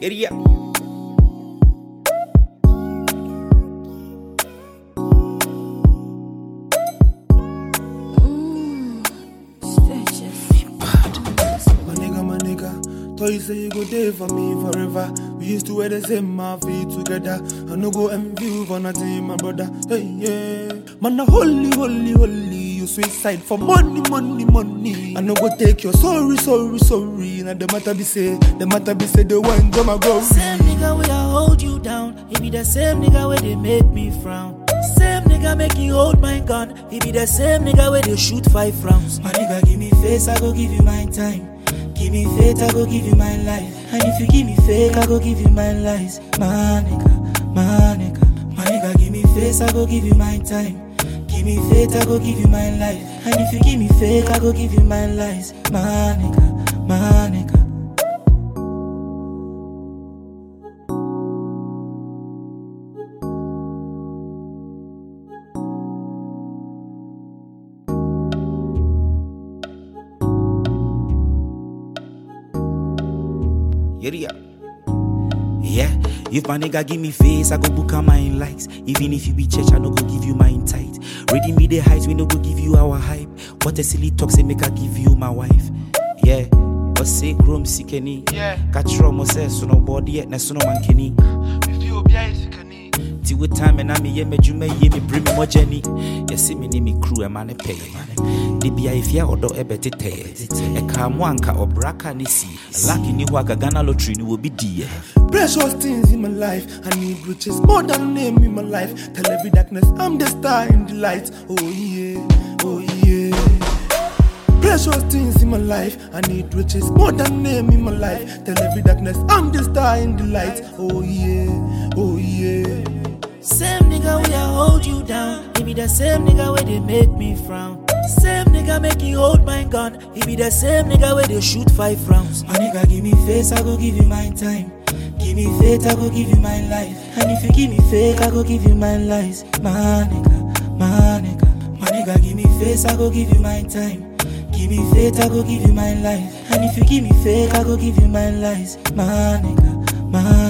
Idiot. My nigga, my nigga. Thought you say you go there for me forever. We used to wear the same outfit together. I no go envy you for nothing, my brother. Hey, yeah. Man, a holy, holy, holy. You suicide for money, money, money. I no go take your sorry, sorry, sorry. Now the matter be say, the matter be say, the one go my glory. Same nigga where I hold you down. He be the same nigga where they make me frown. Same nigga make you hold my gun. He be the same nigga where they shoot five rounds. My nigga give me face, I go give you my time. Give me faith, I go give you my life. And if you give me fake, I go give you my lies. My nigga, my nigga, my nigga give me face, I go give you my time. Give me faith, I go give you my life. And if you give me fake, I go give you my lies. My nigga, my nigga. Idiot. Yeah, if my nigga give me face, I go book a mine likes. Even if you be church, I no go give you mine tight. Reading me the heights, we no go give you our hype. What a silly talk say make I give you my wife. Yeah, but say chrome sikeni. Yeah. Catch rum say so no body yet, na so no man kenny. If you be a sickany. Ti with time and I me ye me jume ye me bring me more journey. You see me ni me crew a man pay. Di bia if ya odo e beti te. E ka mo anka obraka ni si. Lucky ni wa Ghana lottery ni will be die. Precious things in my life. I need riches more than name in my life. Tell every darkness I'm the star in the light. Oh yeah, oh yeah. Precious things in my life. I need riches more than name in my life. Tell every darkness I'm the star in the light. Oh yeah, oh yeah. Same nigga where I hold you down. He be the same nigga where they make me frown. Same nigga make you hold my gun. He be the same nigga where they shoot five rounds. My nigga give me face, I go give you my time. Give me faith, I go give you my life. And if you give me fake, I go give you my lies. My nigga, my nigga, my nigga give me face, I go give you my time. Give me faith, I go give you my life. And if you give me fake, I go give you my lies. My nigga, my